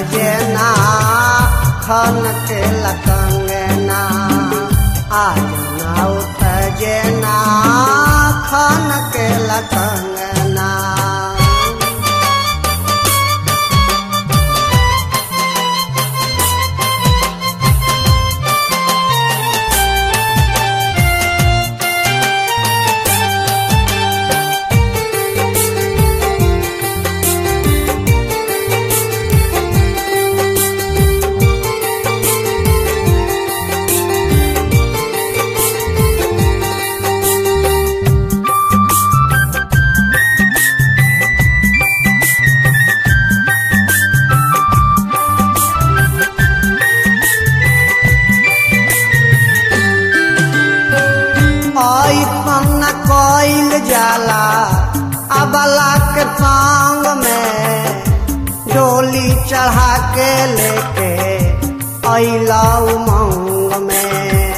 सजना खन के लकंगना आज नाउ सजना खन के लकंगना ऐसन कइल जाला अबला के संग में डोली चढ़ा के लेके अइला उमंग में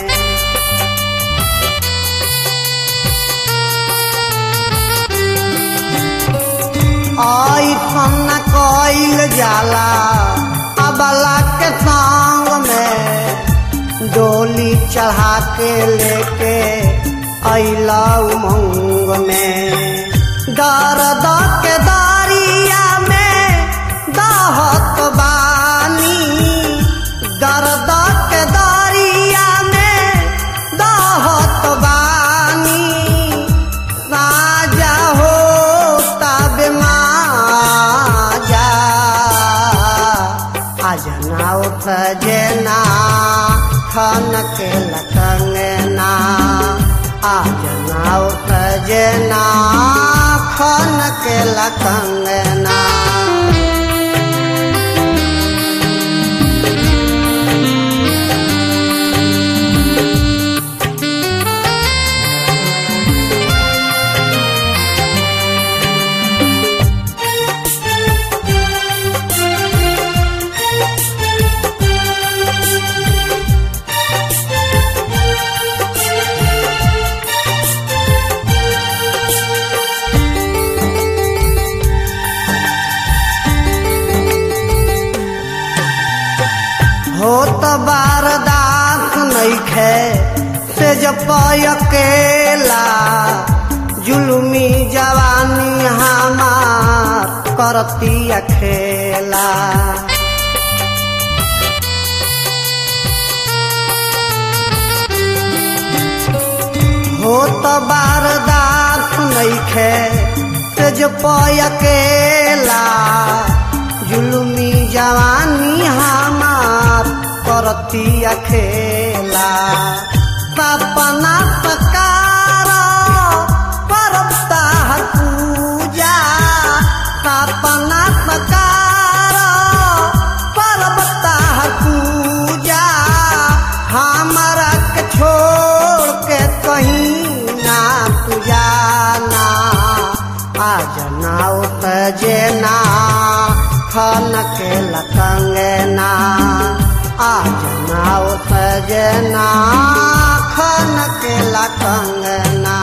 ऐसन कइल जाला अबला के संग में डोली चढ़ा के लेके अइला उमंग में दर्द के दारिया में दहत बानी दर्द के दारिया में दहत बानी साजा हो तब माजा आज नाव सजना खन के लकंगना आज नाव सजना खन के लकंगना होत बारदास नइखे से जब अकेला जुलमी जवानी हमार करती अखेला होत बारदास नइखे से जब अकेला जुलमी जवानी हमार करती अखेला सपना सकार करता पूजा सपना सकार करता पूजा हमारा के छोड़ के कहीं ना तू जाना आज नाव सजना खन के लकंगना आज नाव सजना खन के लकंगना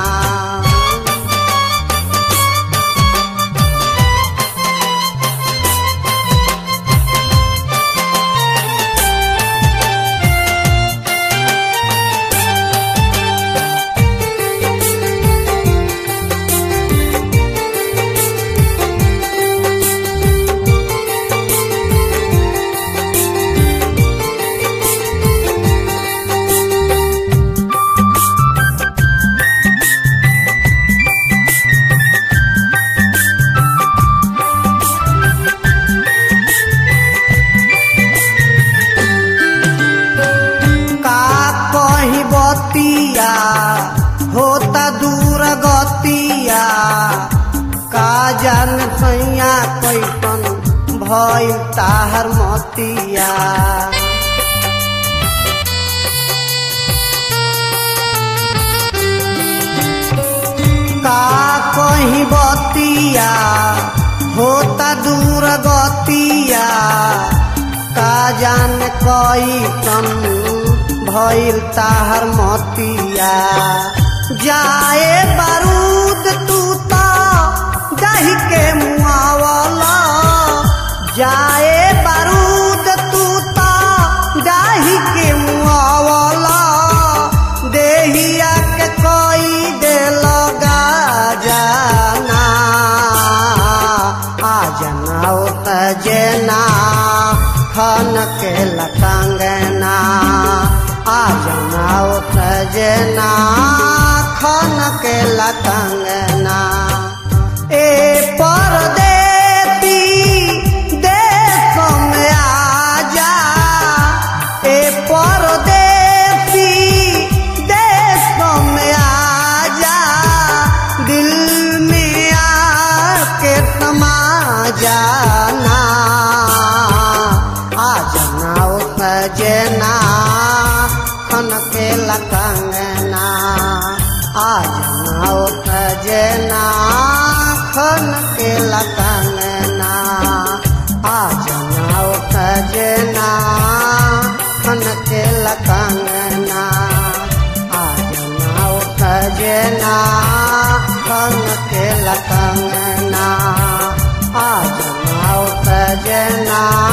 का कही बतिया होता दूर गतिया का जान सैया कैसन भइल ताहर मतिया का कही बतिया होता दूर गतिया का जान कैसन भइल ताहर मतिया जाए बारूद तू तो दही के मुआवला जाए बारूद खन के लटंगना आ जनाओ सजना खन के लटंगना ए परदेती देश में आजा ए परदेती देश में आजा दिल में आके समा जाना आ जनाओ सजना खन के लकंगना आ जनाओ सजना खन के लकंगना आ जनाओ सजना खन के लकंगना आ जनाओ सजना खन के लकंगना आ जनाओ सजना